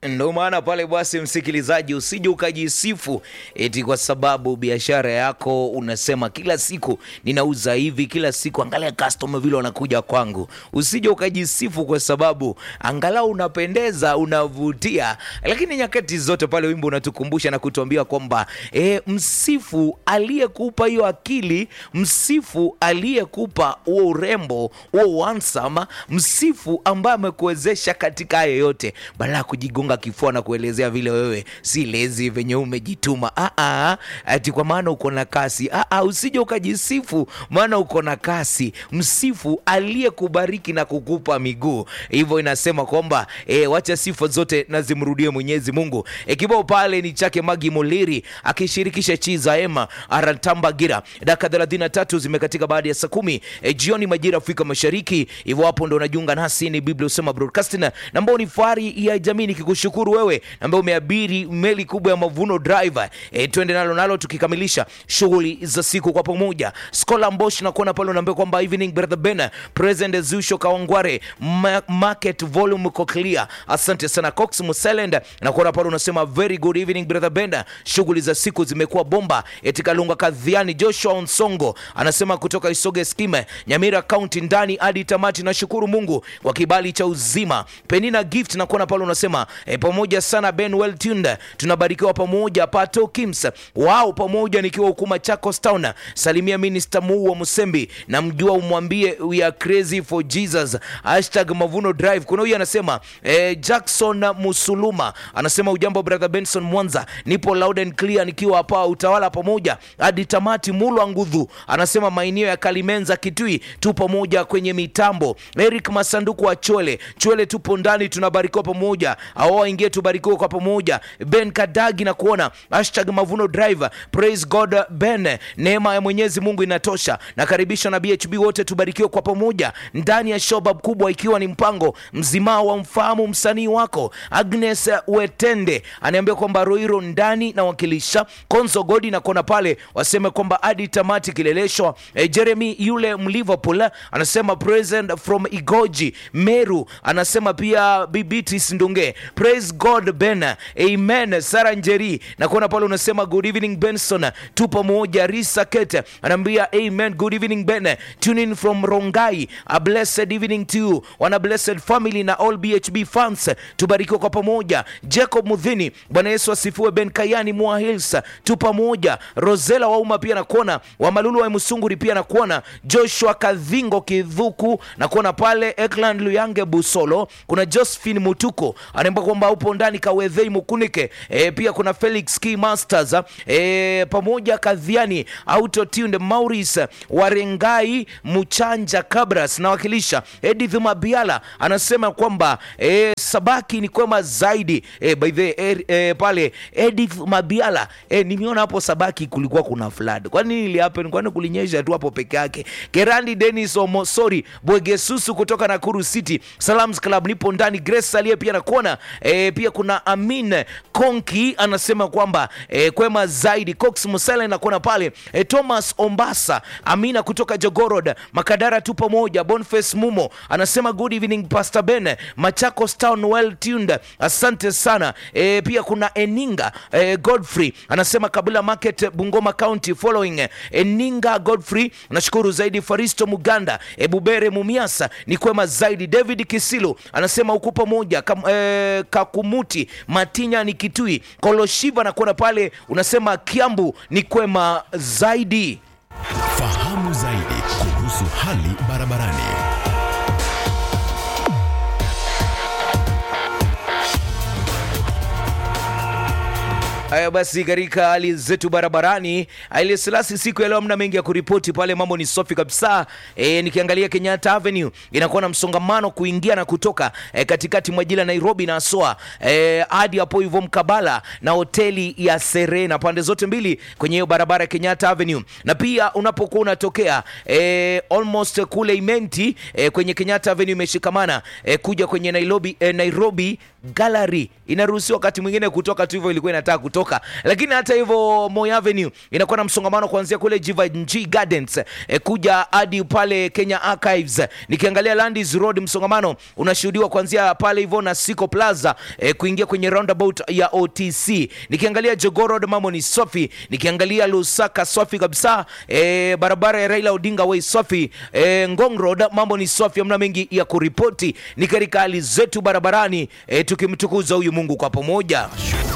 Ndo maana pale basi, msikilizaji, usije ukajisifu eti kwa sababu biashara yako unasema kila siku ninauza hivi, kila siku angalia customer vile wanakuja kwangu. Usije ukajisifu kwa sababu angalau unapendeza, unavutia, lakini nyakati zote pale wimbo unatukumbusha na kutuambia kwamba e, msifu aliyekupa hiyo akili, msifu aliyekupa huo urembo, huo handsome, msifu ambaye amekuwezesha katika hayo yote, badala ya kujigonga kifua na kuelezea vile wewe si lezi venye umejituma. Ah, ah, ati kwa maana uko na kasi. Ah, ah, usije ukajisifu maana uko na kasi. Msifu aliyekubariki na kukupa miguu. Hivyo inasema kwamba e, wacha sifa zote na zimrudie Mwenyezi Mungu. E, kibao pale ni chake Magi Muliri akishirikisha Chiza Ema Aratambagira. Dakika 33 zimekatika baada ya saa kumi e, jioni majira Afrika Mashariki. Hivyo hapo ndo unajiunga nasi, ni Biblia Usema Broadcasting na ambao ni fahari ya jamii nikikushukuru wewe ambaye umeabiri meli kubwa ya Mavuno Driver. E, twende nalo nalo tukikamilisha shughuli za siku kwa pamoja. Skola Mbosh na kuona pale unaambia kwamba evening brother Ben present Zusho Kawangware ma market volume ko clear. Asante sana Cox Muselend na kuona pale unasema very good evening brother Ben, shughuli za siku zimekuwa bomba. Etikalunga Kadhiani Joshua Onsongo anasema kutoka Isoge Skime Nyamira County ndani hadi tamati. Nashukuru Mungu kwa kibali cha uzima. Penina Gift na kuona pale unasema e, pamoja sana Ben well tuned, tunabarikiwa pamoja. Pato Kims wao pamoja, nikiwa hukuma Chakos Town. Salimia Minister Muu wa Musembi na mjua, umwambie we are crazy for Jesus hashtag Mavuno Drive. Kuna huyu anasema e, Jackson Musuluma anasema ujambo brother Benson Mwanza, nipo loud and clear nikiwa hapa utawala pamoja hadi tamati. Mulwa Ngudhu anasema maeneo ya Kalimenza Kitui tu pamoja kwenye mitambo. Eric Masanduku wa Chwele Chwele, tupo ndani tunabarikiwa pamoja au waingie tubarikiwe kwa pamoja. Ben Kadagi na kuona hashtag Mavuno Drive, praise God Ben, neema ya Mwenyezi Mungu inatosha. Nakaribisha na BHB wote tubarikiwe kwa pamoja ndani ya shobab kubwa, ikiwa ni mpango mzima wa mfahamu msanii wako. Agnes Wetende aniambia kwamba Roiro ndani na wakilisha Konzo Godi na kuona pale waseme kwamba hadi tamati kileleshwa. E, Jeremy yule Mliverpool anasema present from Igoji Meru, anasema pia Bibitis Ndunge praise God Ben, amen. Sara Njeri na kuona pale unasema good evening Benson, tu pamoja. Risa Kete anaambia amen, good evening Ben, tune in from Rongai, a blessed evening to you, wana blessed family na all BHB fans, tubarikiwe kwa pamoja. Jacob Mudhini, Bwana Yesu asifiwe. Ben Kayani Mwa Hills, tu pamoja. Rosela Wauma pia nakuona, Wamalulu wa Musunguri pia nakuona, Joshua Kadhingo Kidhuku nakuona pale, Ekland Luyange Busolo, kuna Josephine Mutuko anaimba kwamba upo ndani Kawedhei Mukunike. E, pia kuna Felix Key Masters e, pamoja Kadhiani Auto Tunde Maurice Warengai Muchanja Kabras nawakilisha. Edith Mabiala anasema kwamba e, sabaki ni kwema zaidi e, by the e, e, pale Edith Mabiala e, nimeona hapo sabaki kulikuwa kuna flood. Kwa nini ili happen? Kwani kulinyesha tu hapo peke yake? Kerandi Dennis Omosori Bwegesusu kutoka Nakuru City Salams Club nipo ndani. Grace aliye pia nakuona e, pia kuna Amin Konki anasema kwamba e, kwema zaidi. Cox Musele nakuona pale e, Thomas Ombasa Amina kutoka Jogorod Makadara tu pamoja. Boniface Mumo anasema good evening Pastor Ben Machakos Town well tuned, asante sana e, pia kuna Eninga e, Godfrey anasema Kabila Market Bungoma County following Eninga Godfrey nashukuru zaidi. Faristo Muganda e, Bubere Mumiasa ni kwema zaidi. David Kisilu anasema uko pamoja Kam, e, Kakumuti Matinya ni Kitui Koloshiva na kuona pale unasema Kiambu ni kwema zaidi. Fahamu zaidi kuhusu hali barabarani. Haya basi, katika hali zetu barabarani, Haile Selassie, siku ya leo hamna mengi ya kuripoti pale, mambo ni safi kabisa. E, nikiangalia Kenyatta Avenue inakuwa na msongamano kuingia na kutoka e, katikati mwa jiji la Nairobi na Soa e, hadi hapo hivyo mkabala na hoteli ya Serena, pande zote mbili kwenye hiyo barabara ya Kenyatta Avenue, na pia unapokuwa unatokea e, almost kule Imenti e, kwenye Kenyatta Avenue imeshikamana e, kuja kwenye Nairobi, e, Nairobi Gallery inaruhusiwa wakati mwingine kutoka tu hivyo, ilikuwa inataka kutoka, lakini hata hivyo Moi Avenue inakuwa na msongamano kuanzia kule Givenchy Gardens eh, kuja hadi pale Kenya Archives. Nikiangalia Landis Road msongamano unashuhudiwa kuanzia pale hivyo na Siko Plaza eh, kuingia kwenye roundabout ya OTC. Nikiangalia Jogoo Road mambo ni safi, nikiangalia Lusaka safi kabisa, eh, barabara ya Raila Odinga Way safi, eh, Ngong Road mambo ni safi, hamna mengi ya kuripoti. Ni katika hali zetu barabarani eh, tukimtukuza huyu Mungu kwa pamoja.